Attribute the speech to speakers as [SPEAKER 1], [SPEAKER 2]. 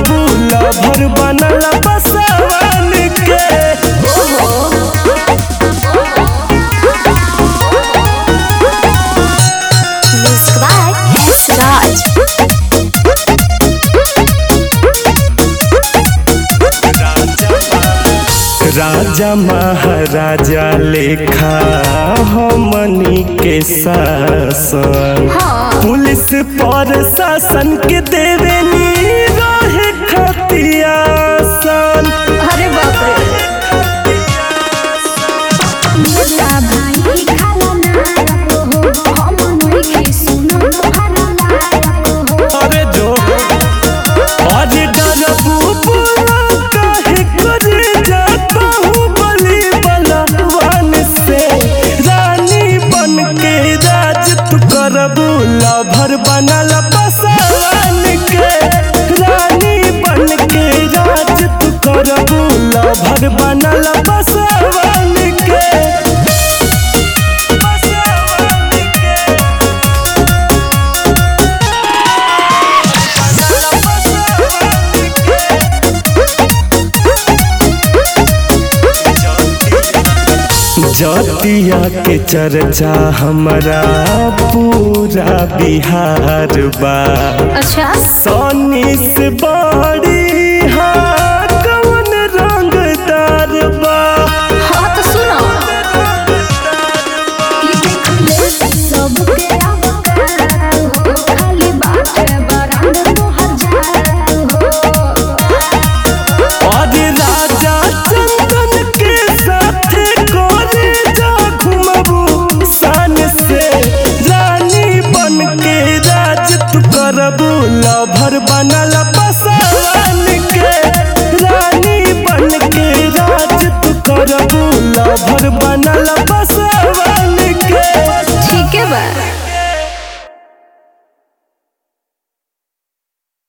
[SPEAKER 1] करबू लभर बनल बसवन के
[SPEAKER 2] Music by S. Raj.
[SPEAKER 1] राजा महाराजा लेखा हमनी के शासन पुलिस पर शासन के देवेनी रहे खतियासन
[SPEAKER 2] अरे बाप रे
[SPEAKER 3] मेरा भाई खाला नायक हो हम नइखे सुनो तोहरा लायक हो
[SPEAKER 1] अरे जो अरे डरबू बोला काहे करे जाता हूँ बलि बलवान से रानी बन के राज तू करबू लभर बनल बसवान के रानी बन के राज तू करबू लभर बनल बसवान के बसवान के जतिया के चर्चा हमारा पूरा बिहार बा
[SPEAKER 2] अच्छा
[SPEAKER 1] सोनी से बड़ी हाँ कौन रंगदार बा
[SPEAKER 2] हाँ तो सुनो
[SPEAKER 3] ई देख ले सबके अवकार हो खाली बात बरांड तोहर जात हो
[SPEAKER 1] और राजा चंदन के साथ कोरे जा घुमबू सान से रानी बन के राज तू करबू लभर बनल बसा